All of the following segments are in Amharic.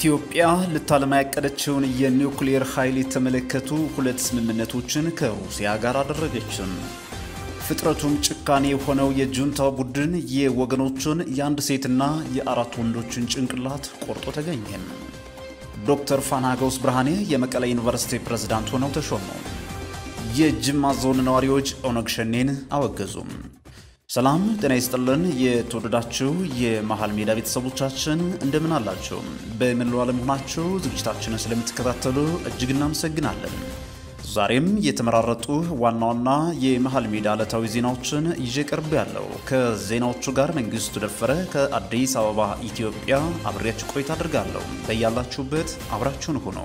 ኢትዮጵያ ልታለማ ያቀደችውን የኒውክሌር ኃይል የተመለከቱ ሁለት ስምምነቶችን ከሩሲያ ጋር አደረገችም። ፍጥረቱም ጭካኔ የሆነው የጁንታው ቡድን የወገኖቹን የአንድ ሴትና የአራት ወንዶችን ጭንቅላት ቆርጦ ተገኘም። ዶክተር ፋናገውስ ብርሃኔ የመቀለ ዩኒቨርሲቲ ፕሬዝዳንት ሆነው ተሾሙ። የጅማ ዞን ነዋሪዎች ኦነግ ሸኔን አወገዙም። ሰላም ጤና ይስጥልን። የተወደዳችሁ የመሃል ሜዳ ቤተሰቦቻችን እንደምን አላችሁ? በመላው ዓለም ሆናችሁ ዝግጅታችንን ስለምትከታተሉ እጅግ እናመሰግናለን። ዛሬም የተመራረጡ ዋና ዋና የመሃል ሜዳ ዕለታዊ ዜናዎችን ይዤ ቀርብ ያለው ከዜናዎቹ ጋር መንግስቱ ደፈረ ከአዲስ አበባ ኢትዮጵያ አብሬያችሁ ቆይታ አድርጋለሁ። በያላችሁበት አብራችሁን ሁኑ።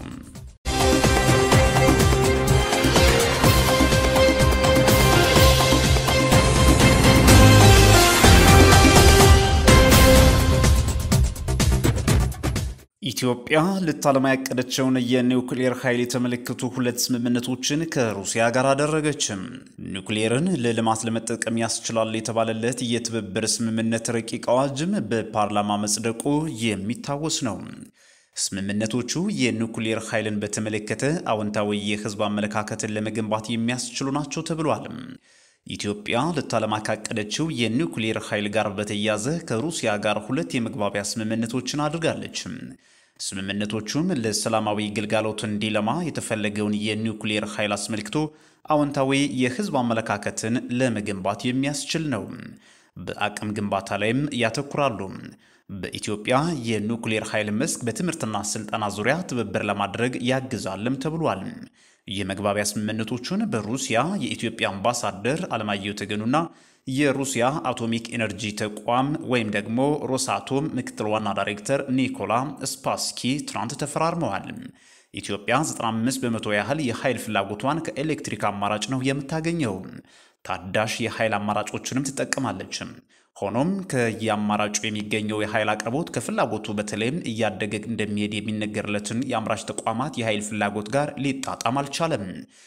ኢትዮጵያ ልታለማ ያቀደችውን የኒውክሌር ኃይል የተመለከቱ ሁለት ስምምነቶችን ከሩሲያ ጋር አደረገችም። ኒውክሌርን ለልማት ለመጠቀም ያስችላል የተባለለት የትብብር ስምምነት ረቂቅ አዋጅም በፓርላማ መጽደቁ የሚታወስ ነው። ስምምነቶቹ የኒውክሌር ኃይልን በተመለከተ አዎንታዊ የሕዝብ አመለካከትን ለመገንባት የሚያስችሉ ናቸው ተብሏል። ኢትዮጵያ ልታለማ ካቀደችው የኒውክሌር ኃይል ጋር በተያያዘ ከሩሲያ ጋር ሁለት የመግባቢያ ስምምነቶችን አድርጋለች። ስምምነቶቹም ለሰላማዊ ግልጋሎት እንዲለማ የተፈለገውን የኒውክሌር ኃይል አስመልክቶ አዎንታዊ የህዝብ አመለካከትን ለመገንባት የሚያስችል ነው። በአቅም ግንባታ ላይም ያተኩራሉ። በኢትዮጵያ የኒውክሌር ኃይል መስክ በትምህርትና ስልጠና ዙሪያ ትብብር ለማድረግ ያግዛልም ተብሏል። የመግባቢያ ስምምነቶቹን በሩሲያ የኢትዮጵያ አምባሳደር አለማየሁ ተገኑና የሩሲያ አቶሚክ ኤነርጂ ተቋም ወይም ደግሞ ሮሳቶም ምክትል ዋና ዳይሬክተር ኒኮላ ስፓስኪ ትናንት ተፈራርመዋል። ኢትዮጵያ 95 በመቶ ያህል የኃይል ፍላጎቷን ከኤሌክትሪክ አማራጭ ነው የምታገኘው። ታዳሽ የኃይል አማራጮችንም ትጠቀማለች። ሆኖም ከየአማራጩ የሚገኘው የኃይል አቅርቦት ከፍላጎቱ በተለይም እያደገ እንደሚሄድ የሚነገርለትን የአምራች ተቋማት የኃይል ፍላጎት ጋር ሊጣጣም አልቻለም።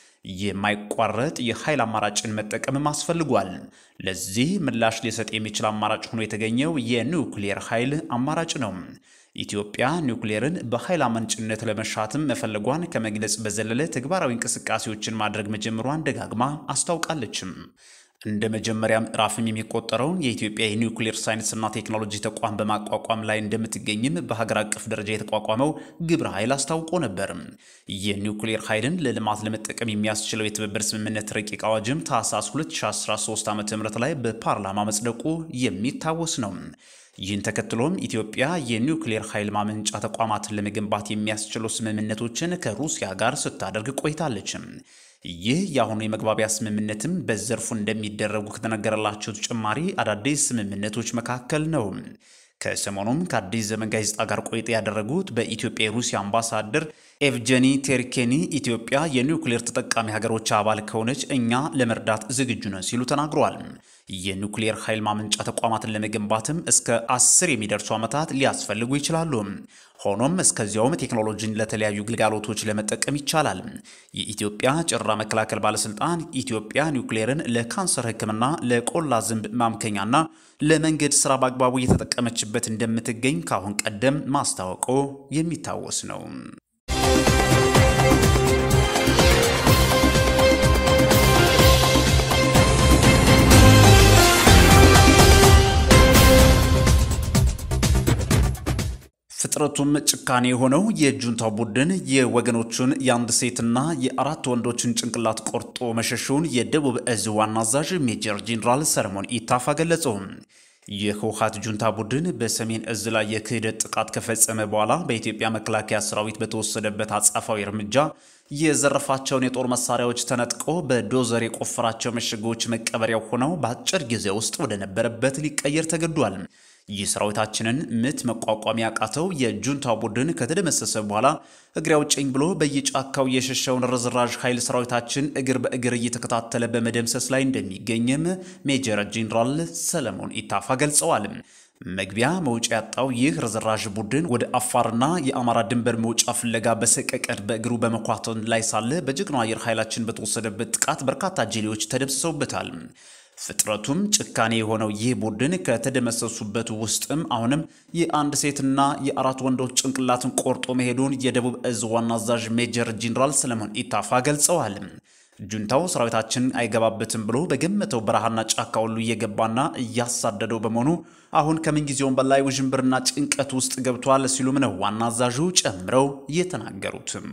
የማይቋረጥ የኃይል አማራጭን መጠቀምም አስፈልጓል። ለዚህ ምላሽ ሊሰጥ የሚችል አማራጭ ሆኖ የተገኘው የኒውክሌር ኃይል አማራጭ ነው። ኢትዮጵያ ኒውክሌርን በኃይል አመንጭነት ለመሻትም መፈለጓን ከመግለጽ በዘለለ ተግባራዊ እንቅስቃሴዎችን ማድረግ መጀመሯን ደጋግማ አስታውቃለችም። እንደ መጀመሪያ ምዕራፍም የሚቆጠረውን የኢትዮጵያ የኒውክሌር ሳይንስና ቴክኖሎጂ ተቋም በማቋቋም ላይ እንደምትገኝም በሀገር አቀፍ ደረጃ የተቋቋመው ግብረ ኃይል አስታውቆ ነበር። የኒውክሌር ኃይልን ለልማት ለመጠቀም የሚያስችለው የትብብር ስምምነት ረቂቅ አዋጅም ታህሳስ 2013 ዓ ም ላይ በፓርላማ መጽደቁ የሚታወስ ነው። ይህን ተከትሎም ኢትዮጵያ የኒውክሌር ኃይል ማመንጫ ተቋማትን ለመገንባት የሚያስችሉ ስምምነቶችን ከሩሲያ ጋር ስታደርግ ቆይታለች። ይህ የአሁኑ የመግባቢያ ስምምነትም በዘርፉ እንደሚደረጉ ከተነገረላቸው ተጨማሪ አዳዲስ ስምምነቶች መካከል ነው። ከሰሞኑም ከአዲስ ዘመን ጋዜጣ ጋር ቆይታ ያደረጉት በኢትዮጵያ የሩሲያ አምባሳደር ኤቭጀኒ ቴርኬኒ ኢትዮጵያ የኒውክሌር ተጠቃሚ ሀገሮች አባል ከሆነች እኛ ለመርዳት ዝግጁ ነን ሲሉ ተናግረዋል። የኒውክሌር ኃይል ማመንጫ ተቋማትን ለመገንባትም እስከ አስር የሚደርሱ ዓመታት ሊያስፈልጉ ይችላሉ። ሆኖም እስከዚያውም ቴክኖሎጂን ለተለያዩ ግልጋሎቶች ለመጠቀም ይቻላል። የኢትዮጵያ ጨረራ መከላከል ባለስልጣን ኢትዮጵያ ኒውክሌርን ለካንሰር ሕክምና፣ ለቆላ ዝንብ ማምከኛና ለመንገድ ስራ በአግባቡ እየተጠቀመችበት እንደምትገኝ ከአሁን ቀደም ማስታወቁ የሚታወስ ነው። ፍጥረቱም ጭካኔ የሆነው የጁንታው ቡድን የወገኖቹን የአንድ ሴትና የአራት ወንዶችን ጭንቅላት ቆርጦ መሸሹን የደቡብ እዝ ዋና አዛዥ ሜጀር ጄኔራል ሰለሞን ኢታፋ ገለጹ። የህወሓት ጁንታ ቡድን በሰሜን እዝ ላይ የክህደት ጥቃት ከፈጸመ በኋላ በኢትዮጵያ መከላከያ ሰራዊት በተወሰደበት አጻፋዊ እርምጃ የዘረፋቸውን የጦር መሳሪያዎች ተነጥቆ በዶዘር የቆፈራቸው ምሽጎች መቀበሪያው ሆነው በአጭር ጊዜ ውስጥ ወደ ነበረበት ሊቀየር ተገዷል። ይህ ሰራዊታችንን ምት መቋቋም ያቃተው የጁንታው ቡድን ከተደመሰሰ በኋላ እግሬ አውጭኝ ብሎ በየጫካው የሸሸውን ርዝራዥ ኃይል ሰራዊታችን እግር በእግር እየተከታተለ በመደምሰስ ላይ እንደሚገኝም ሜጀር ጄኔራል ሰለሞን ኢታፋ ገልጸዋል። መግቢያ መውጫ ያጣው ይህ ርዝራዥ ቡድን ወደ አፋርና የአማራ ድንበር መውጫ ፍለጋ በሰቀቀድ በእግሩ በመኳተን ላይ ሳለ በጀግናው አየር ኃይላችን በተወሰደበት ጥቃት በርካታ ጄሌዎች ተደምስሰውበታል። ፍጥረቱም ጭካኔ የሆነው ይህ ቡድን ከተደመሰሱበት ውስጥም አሁንም የአንድ ሴትና የአራት ወንዶች ጭንቅላትን ቆርጦ መሄዱን የደቡብ እዝ ዋና አዛዥ ሜጀር ጄኔራል ሰለሞን ኢታፋ ገልጸዋል። ጁንታው ሰራዊታችን አይገባበትም ብሎ በገመተው በረሃና ጫካ ሁሉ እየገባና እያሳደደው በመሆኑ አሁን ከምንጊዜውም በላይ ውዥንብርና ጭንቀት ውስጥ ገብቷል ሲሉም ነው ዋና አዛዡ ጨምረው የተናገሩትም።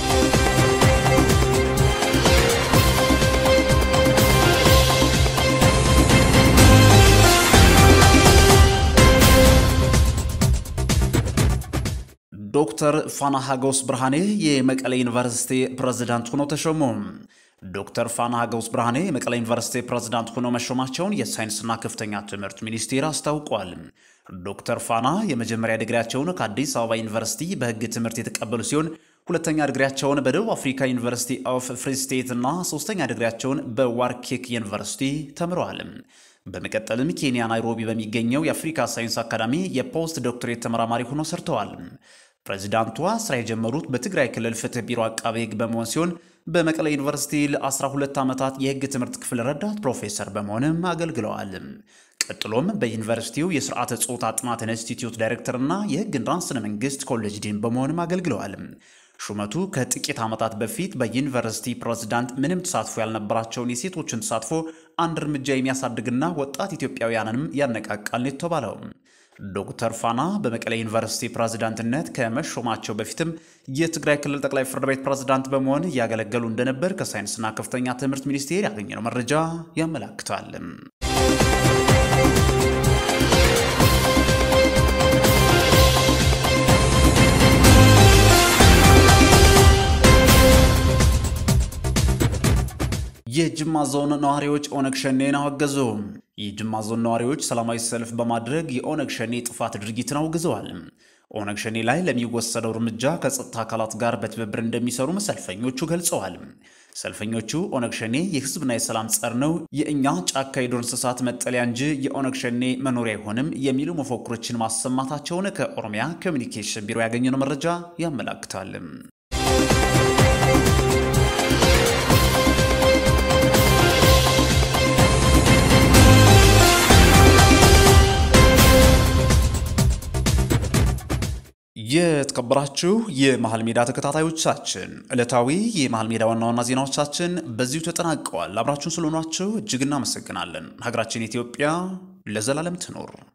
ዶክተር ፋና ሀጎስ ብርሃኔ የመቀሌ ዩኒቨርሲቲ ፕሬዝዳንት ሆነው ተሾሙ። ዶክተር ፋና ሀጎስ ብርሃኔ የመቀሌ ዩኒቨርሲቲ ፕሬዝዳንት ሆነው መሾማቸውን የሳይንስና ከፍተኛ ትምህርት ሚኒስቴር አስታውቋል። ዶክተር ፋና የመጀመሪያ ዲግሪያቸውን ከአዲስ አበባ ዩኒቨርሲቲ በሕግ ትምህርት የተቀበሉ ሲሆን ሁለተኛ ዲግሪያቸውን በደቡብ አፍሪካ ዩኒቨርሲቲ ኦፍ ፍሪ ስቴት እና ሶስተኛ ዲግሪያቸውን በዋርኬክ ዩኒቨርሲቲ ተምረዋል። በመቀጠልም ኬንያ ናይሮቢ በሚገኘው የአፍሪካ ሳይንስ አካዳሚ የፖስት ዶክትሬት ተመራማሪ ሆነው ሰርተዋል። ፕሬዚዳንቷ ስራ የጀመሩት በትግራይ ክልል ፍትህ ቢሮ አቃቤ ሕግ በመሆን ሲሆን በመቀለ ዩኒቨርሲቲ ለ12 ዓመታት የሕግ ትምህርት ክፍል ረዳት ፕሮፌሰር በመሆንም አገልግለዋል። ቀጥሎም በዩኒቨርሲቲው የስርዓተ ጾታ ጥናት ኢንስቲትዩት ዳይሬክተርና የሕግና ስነ መንግስት ኮሌጅ ዲን በመሆንም አገልግለዋል። ሹመቱ ከጥቂት ዓመታት በፊት በዩኒቨርሲቲ ፕሬዝዳንት ምንም ተሳትፎ ያልነበራቸውን የሴቶችን ተሳትፎ አንድ እርምጃ የሚያሳድግና ወጣት ኢትዮጵያውያንንም ያነቃቃል ነው የተባለው። ዶክተር ፋና በመቀሌ ዩኒቨርሲቲ ፕሬዝዳንትነት ከመሾማቸው በፊትም የትግራይ ክልል ጠቅላይ ፍርድ ቤት ፕሬዝዳንት በመሆን እያገለገሉ እንደነበር ከሳይንስና ከፍተኛ ትምህርት ሚኒስቴር ያገኘነው መረጃ ያመላክታል። የጅማ ዞን ነዋሪዎች ኦነግ ሸኔን አወገዙ። የጅማ ዞን ነዋሪዎች ሰላማዊ ሰልፍ በማድረግ የኦነግ ሸኔ ጥፋት ድርጊትን አውግዘዋል። ኦነግ ሸኔ ላይ ለሚወሰደው እርምጃ ከጸጥታ አካላት ጋር በትብብር እንደሚሰሩም ሰልፈኞቹ ገልጸዋል። ሰልፈኞቹ ኦነግ ሸኔ የሕዝብና የሰላም ጸር ነው፣ የእኛ ጫካ የዱር እንስሳት መጠለያ እንጂ የኦነግ ሸኔ መኖሪያ አይሆንም የሚሉ መፎክሮችን ማሰማታቸውን ከኦሮሚያ ኮሚኒኬሽን ቢሮ ያገኘነው መረጃ ያመላክታል። የተከበራችሁ የመሃል ሜዳ ተከታታዮቻችን ዕለታዊ የመሃል ሜዳ ዋና ዋና ዜናዎቻችን በዚሁ ተጠናቀዋል። አብራችሁን ስለሆናችሁ እጅግ እናመሰግናለን። ሀገራችን ኢትዮጵያ ለዘላለም ትኖር።